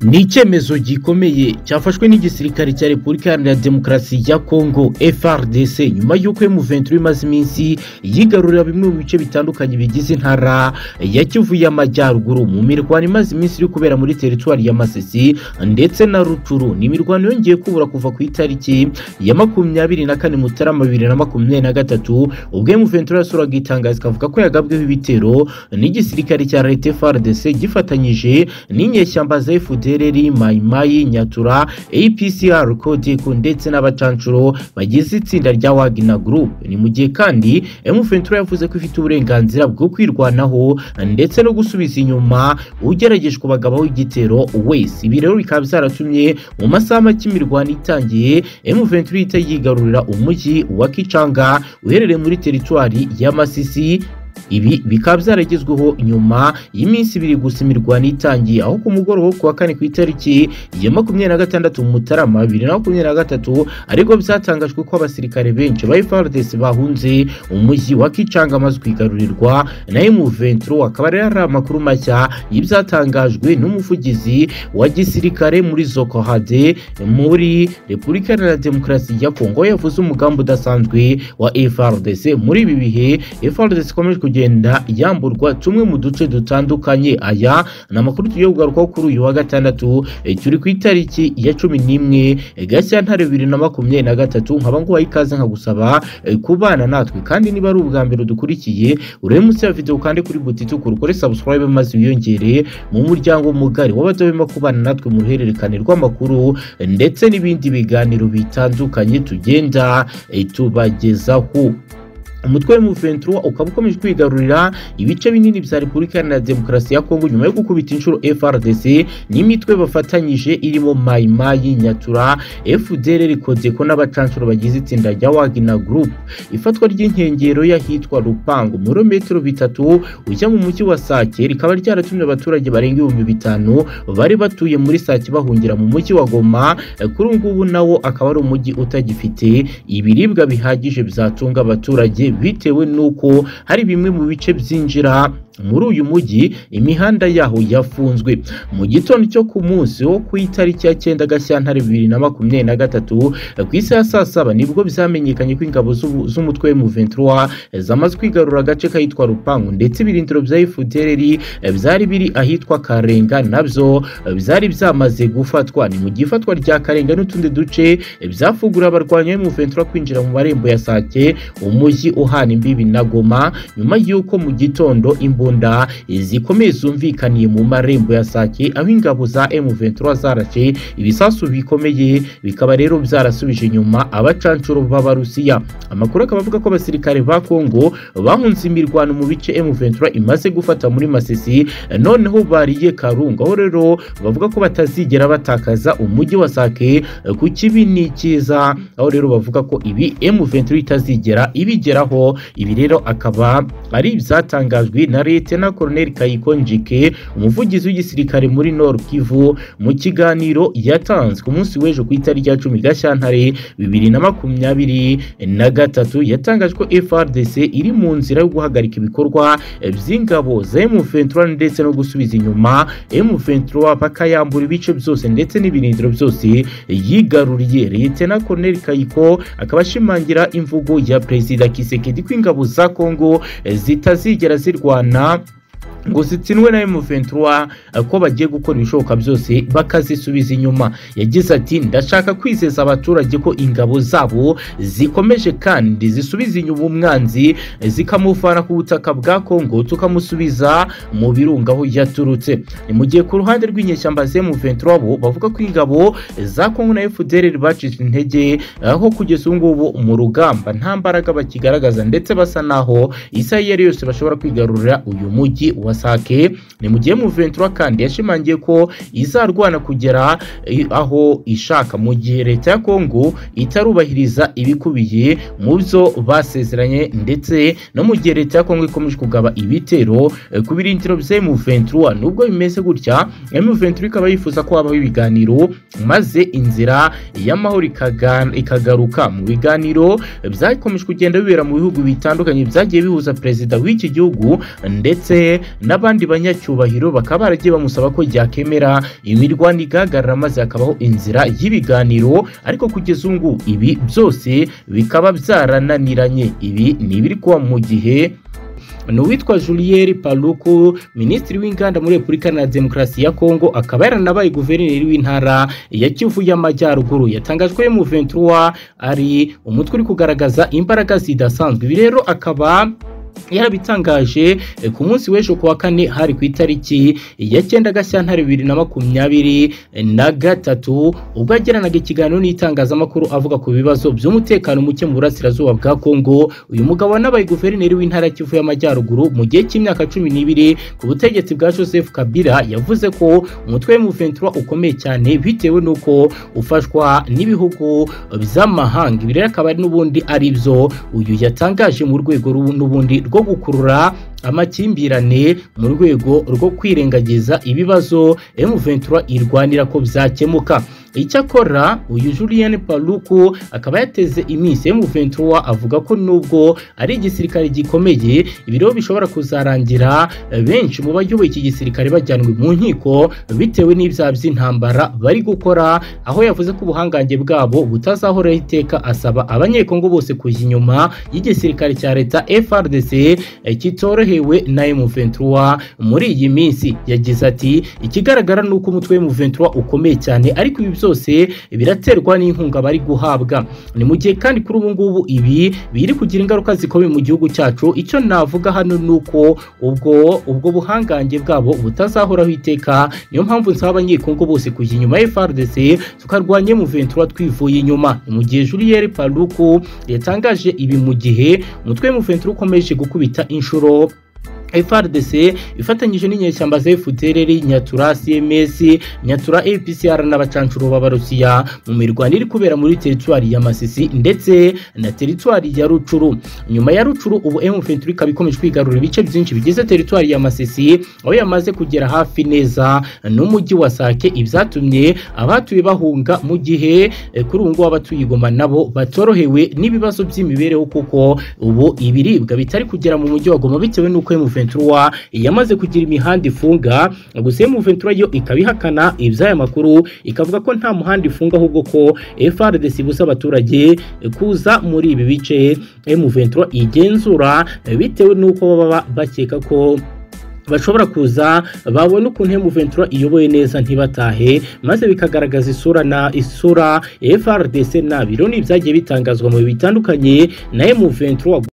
ni icyemezo gikomeye cyafashwe n'igisirikare cya repubulika iharanira demokarasi ya kongo frdc nyuma y'uko M23 imaze iminsi yigarurira bimwe mu bice bitandukanye bigize intara ya kivu y'amajyaruguru mu mirwano imaze iminsi iri kubera muri teritwari ya masisi ndetse na rucuru ni imirwano yongeye kubura kuva ku itariki ya makumyabiri na kane mutarama bibiri na makumyabiri na gatatu ubwo M23 yasuraga itangazo ikavuga ko yagabweho ibitero n'igisirikare cya leta frdc gifatanyije n'inyeshyamba za fdr uturere mayimayi nyatura apcr kodeko ndetse n'abacanshuro bagize itsinda rya wagner group ni mu gihe kandi m23 yavuze ko ifite uburenganzira bwo kwirwanaho ndetse no gusubiza inyuma ugerageje kubagabaho igitero wese ibi rero bikaba byaratumye mu masaha make imirwano itangiye m23 ihita yigarurira umujyi wa kicanga uherereye muri teritwari ya masisi ibi bikaba byaragezweho nyuma y'iminsi ibiri gusa imirwano itangiye aho ku mugoroba wo kuwa kane ku itariki ya makumyabiri na gatandatu mutarama bibiri na makumyabiri na gatatu ariko byatangajwe ko abasirikare benshi ba FARDC bahunze umujyi wa Kicanga amaze kwigarurirwa na M23 akaba rero ari amakuru mashya y'ibyatangajwe n'umuvugizi wa gisirikare muri Zokohade muri Repubulika Iharanira Demokarasi ya Kongo yavuze umugambi udasanzwe wa FARDC muri ibi bihe FARDC ikomeje kugenda yamburwa tumwe mu duce dutandukanye aya ni amakuru tugiye kugarukaho kuri uyu wa gatandatu turi ku itariki ya cumi n'imwe gashyantare bibiri na makumyabiri na gatatu nkaba nguhaye ikaze nkagusaba kubana natwe kandi niba ari ubwa mbere dukurikiye urebe munsi ya videwo kandi kuri buti itukura ukore subscribe maze wiyongere mu muryango mugari w'abadahwema kubana natwe mu ruhererekane rw'amakuru ndetse n'ibindi biganiro bitandukanye tugenda tubagezaho umutwe w'umuventura ukaba ukomeje kwigarurira ibice binini bya repubulika iharanira demokarasi ya kongo nyuma yo gukubita inshuro frdc n'imitwe bafatanyije irimo mayimayi nyatura fdr kodeko n'abacanshuro bagize itsinda rya wagner group ifatwa ry'inkengero y'ahitwa rupango murometero bitatu ujya mu mujyi wa sake rikaba ryaratumye abaturage barenga ibihumbi bitanu bari batuye muri sake bahungira mu mujyi wa goma kuri ubu ngubu nawo akaba ari umujyi utagifite ibiribwa bihagije byatunga abaturage bitewe n'uko hari bimwe mu bice byinjira muri uyu mujyi imihanda yaho yafunzwe mu gitondo cyo ku munsi wo ku itariki ya cyenda gashyantare bibiri na makumyabiri na gatatu ku isi ya saa saba nibwo byamenyekanye ko ingabo z'umutwe w'umuventura zamaze kwigarura agace kahitwa rupangu ndetse ibirindiro bya efudereri byari biri ahitwa karenga nabyo byari byamaze gufatwa ni mu gifatwa rya karenga n'utundi duce byafungura abarwanyi b'umuventura kwinjira mu marembo ya sake umujyi uhana imbibi na goma nyuma y'uko mu gitondo imbunda zikomeye zumvikaniye mu marembo ya sake aho ingabo za M23 zarashe ibisasu bikomeye bikaba rero byarasubije inyuma abacanshuro b'abarusiya amakuru akaba avuga ko abasirikare ba Kongo bahunze imirwano mu bice M23 imaze gufata muri Masisi noneho bariye Karungu aho rero bavuga ko batazigera batakaza umujyi wa Sake ku kibi ni cyiza aho rero bavuga ko ibi M23 itazigera ibigeraho ibi rero akaba ari ibyatangajwe na leta na koroneli kayiko njike umuvugizi w'igisirikare muri nord kivu mu kiganiro yatanze ku munsi w'ejo ku itariki ya cumi gashyantare bibiri na makumyabiri na gatatu yatangaje ko frdc iri mu nzira yo guhagarika ibikorwa by'ingabo za m23 ndetse no gusubiza inyuma m23 bakayambura ibice byose ndetse n'ibirindiro byose yigaruriye leta na koroneli kayiko akaba ashimangira imvugo ya perezida kise tshisekedi ko ingabo za kongo zitazigera zirwana ngo zitsindwe na M23 ko bagiye gukora ibishoboka byose bakazisubiza inyuma yagize ati ndashaka kwizeza abaturage ko ingabo zabo zikomeje kandi zisubiza inyuma umwanzi zikamuvana ku butaka bwa Kongo tukamusubiza mu birunga aho yaturutse ni mu gihe ku ruhande rw'inyeshyamba za M23 bo bavuga ko ingabo za Kongo na FDLR bacitse intege aho kugeza ubu ngubu mu rugamba nta mbaraga bakigaragaza ndetse basa naho isaha iyo ari yose bashobora kwigarurira uyu mujyi wa wasake ni mu gihe M23 kandi yashimangiye ko izarwana kugera aho ishaka mu gihe leta ya Kongo itarubahiriza ibikubiye mu byo basezeranye ndetse no mu gihe leta ya Kongo ikomeje kugaba ibitero ku birindiro bya M23 nubwo bimeze gutya M23 ikaba yifuza ko habaho ibiganiro maze inzira y'amahoro ikagaruka mu biganiro byakomeje kugenda bibera mu bihugu bitandukanye byagiye bihuza perezida w'iki gihugu ndetse n'abandi banyacyubahiro bakaba baragiye bamusaba ko yakemera imirwano igahagarara maze hakabaho inzira y'ibiganiro ariko kugeza ubu ngubu ibi byose bikaba byarananiranye ibi ni ibiri kuba mu gihe ni uwitwa Julier Paluku minisitiri w'inganda muri Repubulika na Demokarasi ya Kongo akaba yaranabaye guverineri w'intara ya Kivu y'Amajyaruguru yatangajwe mu 23 ari umutwe uri kugaragaza imbaraga zidasanzwe ibi rero akaba yarabitangaje eh, ku munsi w'ejo kuwa kane hari ku itariki ya cyenda gashyantare bibiri na makumyabiri na gatatu ubwo yagiranaga ikiganiro n'itangazamakuru avuga ku bibazo by'umutekano muke mu burasirazuba bwa kongo uyu mugabo wanabaye guverineri w'intara ya kivu y'amajyaruguru mu gihe cy'imyaka cumi n'ibiri ku butegetsi bwa joseph kabila yavuze ko umutwe w'umuventura ukomeye cyane bitewe n'uko ufashwa n'ibihugu by'amahanga ibi rero akaba ari n'ubundi ari byo uyu yatangaje mu rwego ru- n'ubundi rwo gukurura amakimbirane mu rwego rwo kwirengagiza ibibazo M23 irwanira ko byakemuka icyakora uyu Julien Paluku akaba yateze iminsi M23 avuga ko nubwo ari igisirikare gikomeye ibiro bishobora kuzarangira benshi mu bayoboye iki gisirikare bajyanwe mu nkiko bitewe n'ibyaha by'intambara bari gukora aho yavuze ko ubuhangange bwabo butazahoraho iteka asaba abanyekongo bose kujya inyuma y'igisirikare cya leta FRDC eh, kitorohewe na M23 muri iyi minsi yagize ati ikigaragara ni uko umutwe wa M23 ukomeye cyane ariko ibi byose biraterwa n'inkunga bari guhabwa ni mu gihe kandi kuri ubu ngubu ibi biri kugira ingaruka zikomeye mu gihugu cyacu icyo navuga hano ni uko ubwo ubwo buhangange bwabo butazahoraho iteka niyo mpamvu nsaba abanyekongo bose kujya inyuma ya FRDC tukarwanya mu ventura twivuye inyuma Ni mu gihe Julier Paluku yatangaje ibi mu gihe umutwe mu ventura ukomeje gukubita inshuro FRDC ifatanyije n'inyeshyamba za FDLR Nyatura CMS Nyatura APCR n'abacancuro b'Abarusiya mu mirwano iri kubera muri teritwari ya Masisi ndetse na teritwari ya Rucuru nyuma ya Rucuru ubu M23 ikaba ikomeje kwigarurira ibice byinshi bigize teritwari ya Masisi aho yamaze kugera hafi neza n'umujyi wa Sake ibyatumye abatuye bahunga mu gihe eh, kuri ubu ngubu abatuye Goma nabo batorohewe n'ibibazo by'imibereho kuko ubu ibiribwa bitari kugera mu mujyi wa Goma bitewe n'uko M23 Ventura yamaze kugira imihanda ifunga gusa mu Ventura yo ikaba ihakana iby'aya makuru ikavuga ko nta muhanda ifunga ahubwo ko FRDC ibuza abaturage kuza muri ibi bice mu Ventura igenzura bitewe n'uko baba bakeka ko bashobora kuza babona ukuntu Ventura iyoboye neza ntibatahe maze bikagaragaza isura na isura FRDC nabiro n'ibyagiye bitangazwa mu bihe bitandukanye na Ventura